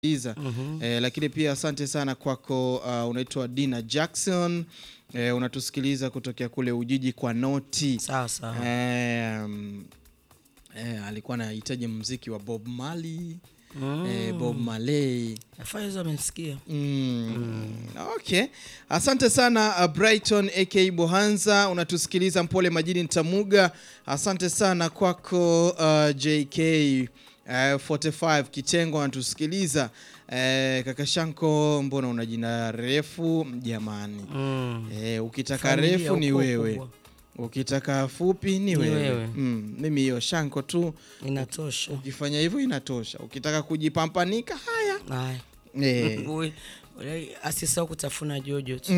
iza eh, lakini pia asante sana kwako. Uh, unaitwa Dina Jackson eh, unatusikiliza kutokea kule Ujiji kwa noti Sawa sawa. eh, mm, eh, alikuwa anahitaji mziki wa Bob Marley eh, Bob Marley Faizo amesikia. Mm. Okay. Asante sana uh, Brighton aka Bohanza unatusikiliza Mpole Majini Ntamuga. Asante sana kwako uh, JK uh, 45 Kitengo anatusikiliza. Uh, kaka Shanko, mbona una jina refu jamani? Mm. Eh, ukitaka Familia refu ni ukoo wewe, kubwa. ukitaka fupi ni wewe. wewe. Mm, mimi hiyo Shanko tu, Inatosha. ukifanya hivyo inatosha. Ukitaka kujipampanika haya Haya. eh. Uwe- ule- Asisahau kutafuna jojo tu.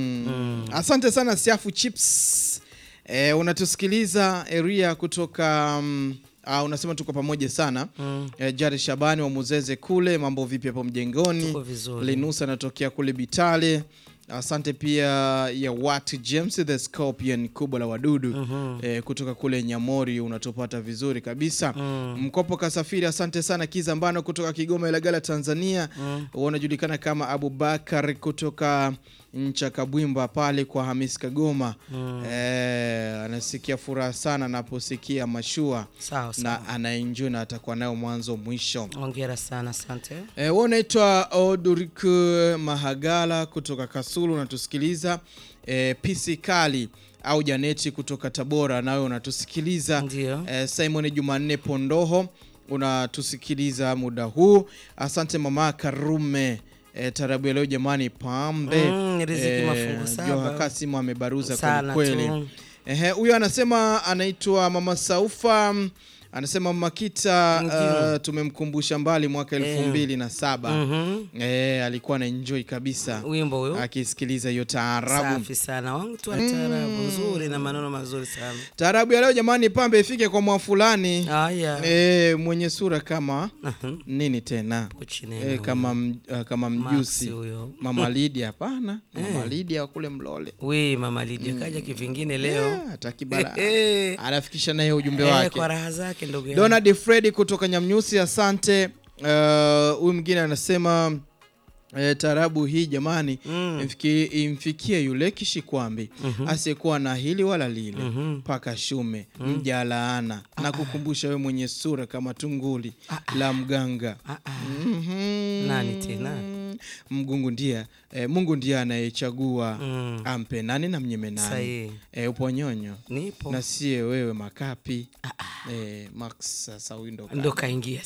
Mm. Asante sana Siafu Chips. Eh, unatusikiliza Eria kutoka um, uh, unasema tuko pamoja sana Mm. eh, Jari Shabani wa Muzeze kule, mambo vipi hapo mjengoni? Tuko vizuri. Linus anatokea kule Bitale. Asante pia ya Wat James the Scorpion kubwa la wadudu Mhm. eh, kutoka kule Nyamori, unatupata vizuri kabisa Mm. Mkopo Kasafiri, asante sana. Kizambano kutoka Kigoma, Ilagala, Tanzania Mm. wanajulikana kama Abubakar kutoka ncha Kabwimba pale kwa Hamis Kagoma. Mm. Eh, anasikia furaha sana anaposikia mashua Sawa sawa. na anaenjoy na atakuwa nayo mwanzo mwisho. Hongera sana, asante. Eh, wewe unaitwa Odurik Mahagala kutoka Kasulu unatusikiliza. Eh, PC Kali au Janeti kutoka Tabora nawe unatusikiliza. Ndio. Eh, Simon Jumanne Pondoho unatusikiliza muda huu. Asante mama Karume. Eh, tarabu ya leo jamani, pambe Mm, riziki mafungu saba. Joha Kasimu amebaruza Sana kweli tu. kweli. Ehe, huyo anasema anaitwa mama Saufa anasema Makita Ndio. uh, tumemkumbusha mbali mwaka elfu mbili na saba Mhm. Eh, alikuwa na enjoy kabisa Wimbo huyo. akisikiliza hiyo taarabu. Safi sana. Wangu tu taarabu nzuri na maneno mazuri sana. Taarabu ya leo jamani, pambe ifike kwa mwa fulani Haya. eh, mwenye sura kama Mhm. nini tena Pochi nene eh, huyo. kama, m- uh, kama Max mjusi huyo. mama Lidia. Hapana, mama Lidia wa kule Mlole We mama Lidia kaja kivingine leo. Eh, hataki bala Eh, anafikisha naye ujumbe eh, wake. kwa raha zake ndugu yangu. Donald Fredi kutoka Nyamnyusi, asante. Uh, Huyu mwingine anasema eh, taarabu hii jamani, Mm. imfikie, imfikie yule kishikwambi asiyekuwa na hili wala lile Mhm. mpaka shume mja laana na kukumbusha wewe mwenye sura kama tunguli la mganga Ah, ah. Mhm. Nani tena? Mgungu ndiye eh, Mungu ndiye anayechagua Mm. ampe nani na mnyime nani. Sahihi. Eh, upo nyonyo Nipo. na sie wewe makapi eh, Max sasa huyu ndo ndo kaingia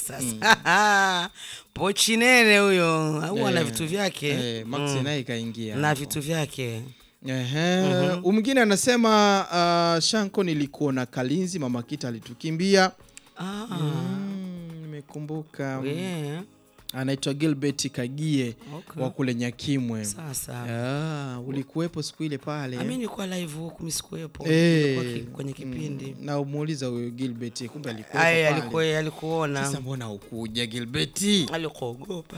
sasa pochi nene huyo au ana Eh, vitu vyake eh, Max Mm. naye ikaingia na hapo. vitu vyake Ehe. Huyu mwingine anasema uh, Shanko nilikuona Kalinzi mama Kita alitukimbia ah. Mm, nimekumbuka we, anaitwa Gilbert Kagie okay. wa kule Nyakimwe sasa ah, ulikuwepo siku ile pale ami nilikuwa live huku misikuwepo Eh. Nilikuwa ki- kwenye kipindi na umuuliza huyo Gilbert kumbe alikuwepo aya pale. alikuwa alikuona Sasa mbona ukuja Gilbert? alikuogopa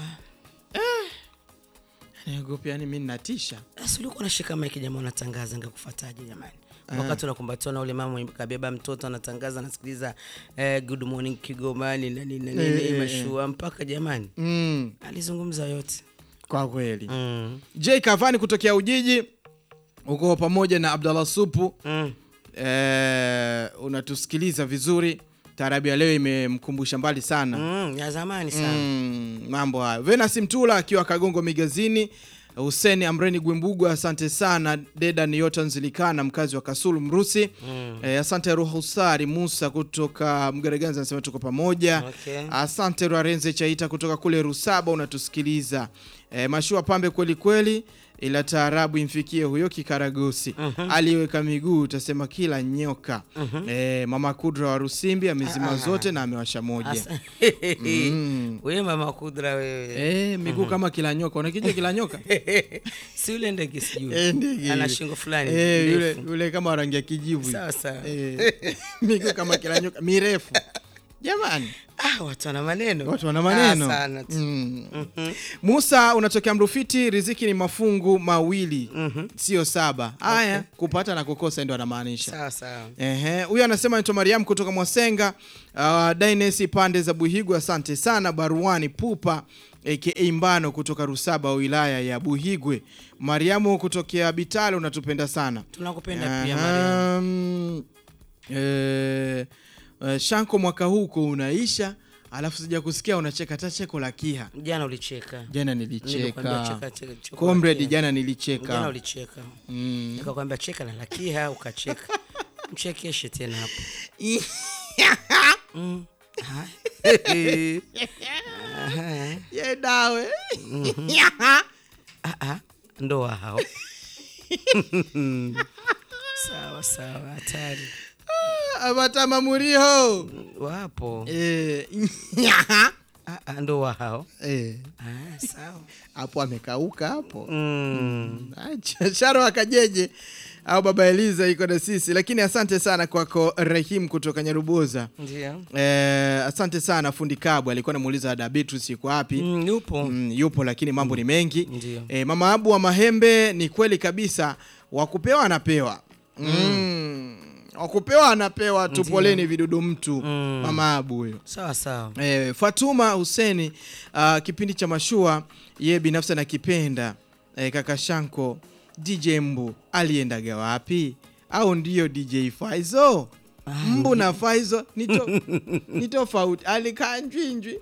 Naogopa yani mimi ninatisha. sasa ulikuwa unashika maiki jamaa unatangaza ngekufuataje jamani wakati unakumbatiwa na ule mama kabeba mtoto anatangaza anasikiliza eh, good morning kigomani na nini na Eh, nini eh, mashua mpaka jamani Mm, alizungumza yote kwa kweli. mm. J Kavani kutokea Ujiji uko pamoja na Abdallah Supu Mm. eh, unatusikiliza vizuri. Taarabu ya leo imemkumbusha mbali sana Mm, ya zamani sana mm, mambo hayo. Venus Mtula akiwa Kagongo Migazini, Hussein Amreni Gwimbugu, asante sana. Dedan Yotan Zilikana mkazi wa Kasulu Mrusi Mm. eh, asante Ruhusari Musa kutoka Mgereganza anasema tuko pamoja Okay. Asante Rwarenze Chaita kutoka kule Rusaba unatusikiliza. E, mashua pambe kweli kweli, ila taarabu imfikie huyo kikaragosi aliyeweka miguu utasema kila nyoka. E, mama Kudra wa Rusimbi amezima zote na amewasha moja. Asa- Mm. wewe mama kudra wewe E, miguu kama kila nyoka. Unakijua kila nyoka? si ule ndege sijui Eh, ndege. ana shingo fulani Eh, yule, ndefu. yule kama rangi ya kijivu. sawa sawa Eh, miguu kama kila nyoka mirefu. Jamani. ah, watu wana maneno Watu wana maneno. ah, sana tu Mm. Mhm. Musa unatokea Mrufiti, riziki ni mafungu mawili Mhm. sio saba. Haya, kupata na kukosa ndio anamaanisha. sawa sawa Ehe, huyu anasema anaitwa Mariam kutoka Mwasenga. Uh, Dainesi pande za Buhigu, asante sana. Baruani Pupa aka Mbano kutoka Rusaba wilaya ya Buhigwe. Mariamu kutokea Bitale unatupenda sana. tunakupenda pia Mariam. Aha, mm, eh, eh, Shanko mwaka huu uko unaisha, alafu sija kusikia unacheka hata cheko la kiha. Jana ulicheka. Jana Nilikwambia nilicheka. cheka, cheka, cheka Comrade, lakia. jana Jana nilicheka. ulicheka. Mm. Nikakwambia cheka na lakia ukacheka. Mchekeshe tena hapo. Mm. Hai. Aha. Ye dawe. Ah, ah, ndoa hao. sawa sawa, hatari. Abatama muriho. Wapo. Eh. Ah, ah, ndoa hao. Eh. Ah, sawa. Hapo amekauka hapo. Mm. Acha, Sharo akajeje au baba Eliza iko na sisi, lakini asante sana kwako Rahim kutoka Nyaruboza. Ndio. Eh, asante sana fundi Kabwe alikuwa anamuuliza da Beatrice yuko wapi? Mm, yupo. Mm, yupo lakini mambo ni mengi. Ndio. Eh, mama Abu wa Mahembe ni kweli kabisa, wakupewa anapewa. Mm. Wakupewa anapewa tu, poleni vidudu mtu. Mm. Mama Abu huyo. Sawa sawa. Eh, Fatuma Huseni uh, kipindi cha mashua ye binafsi anakipenda. Eh, kaka Shanko DJ Mbu aliendaga wapi? Au ndiyo DJ Faizo? Mbu na Faizo ni to- ni tofauti. Alikaa njwinjwi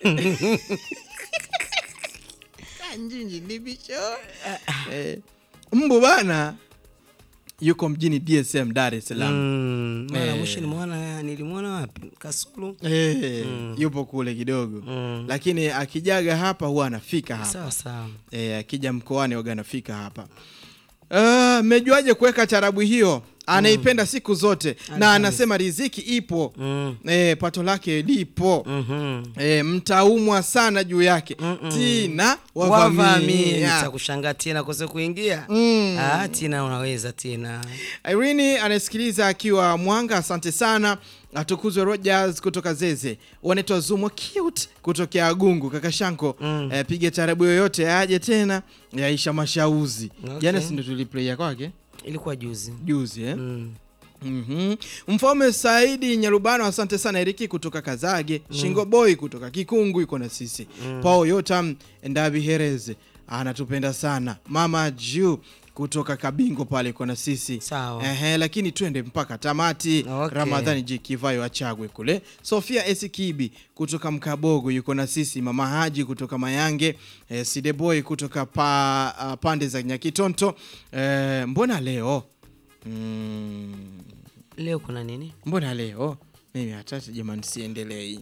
kanjinji ndibisho. Eh, Mbu bana yuko mjini DSM Dar es Salaam. Mm, mara Eh. mwisho nilimwona nilimwona wapi? Kasulu. Eh, yupo kule kidogo Mm. lakini akijaga hapa huwa anafika hapa Sawa sawa. eh, akija mkoani waga anafika hapa Ah, mmejuaje kuweka tarabu hiyo anaipenda siku zote na anasema riziki ipo Mm. eh, pato lake lipo Mhm. eh, mtaumwa sana juu yake tina Wavamie wavamia nitakushangaa tena kose kuingia. Mm. Ah, Tina unaweza tena. Irene anasikiliza akiwa Mwanga, asante sana. Atukuzwe Rogers kutoka Zeze, wanaitwa Zumo cute kutokea Agungu. Kaka Shanko Mm. eh, piga tarabu yoyote aje tena yaisha mashauzi Okay. jana, si ndo tuliplaya kwake Ilikuwa juzi. juzi eh? Mm. Mhm. Mfalme Saidi Nyarubano, asante sana. Eriki kutoka Kazage, Shingo Boy kutoka Kikungu iko na sisi. Paul Yotam Ndabi Hereze anatupenda sana. Mama Ju kutoka Kabingo pale iko na sisi. Sawa. Ehe, lakini twende mpaka tamati. Okay. Ramadhani J Kivayo achagwe kule. Sofia Esikibi kutoka Mkabogo yuko na sisi. Mama Haji kutoka Mayange, eh, Side Boy kutoka pa, ah, pande za Nyakitonto. Eh, mbona leo mm, Leo kuna nini? mbona leo mimi hatata jamani, siendelei.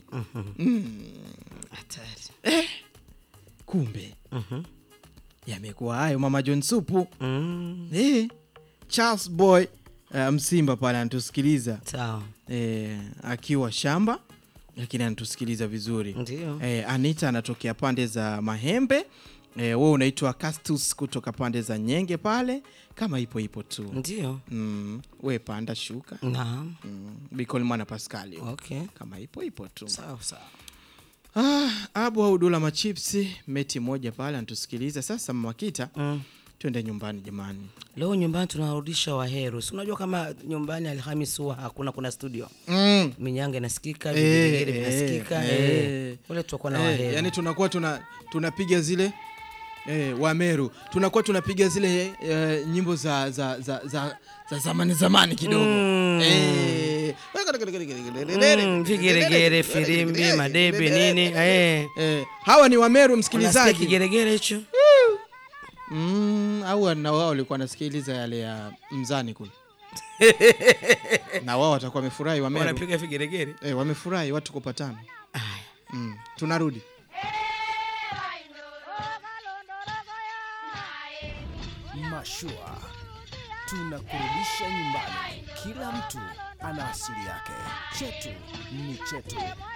Hatari. Kumbe Mhm. yamekuwa hayo, mama John Supu Mm. eh, Charles Boy uh, Msimba pale anatusikiliza Sawa. eh, akiwa shamba, lakini anatusikiliza vizuri Ndio. eh, Anita anatokea pande za Mahembe eh, wewe unaitwa Castus kutoka pande za Nyenge pale, kama ipo ipo tu Ndio. mm, we panda shuka Naam. mm, Bicolmana Pascal Okay. kama ipo ipo tu Sawa sawa. Ah, abu au dula machipsi meti moja pale anatusikiliza sasa. Mama Kita, Mm. twende nyumbani jamani. Leo nyumbani tunarudisha Waheru. Si unajua kama nyumbani Alhamisi huwa hakuna kuna studio. mm. Minyanga inasikika, Eh, vigelegele eh, vinasikika. eh. Eh. Ule tutakuwa na Eh, Waheru. yani tunakuwa tuna tunapiga zile eh, Wameru tunakuwa tunapiga zile eh, nyimbo za za za za, za zamani zamani kidogo Mm. eh. Mm, vigeregere, firimbi, madebe nini? Eh. Eh, hawa ni Wameru Unasikia msikilizaji kigeregere hicho? mm, au na wao walikuwa wanasikiliza yale ya mzani kule na wao watakuwa wamefurahi Wameru Wanapiga vigeregere. eh, wamefurahi watu kupatana Aya. mm. tunarudi Mashua tunakurudisha nyumbani. Kila mtu ana asili yake. Chetu ni chetu.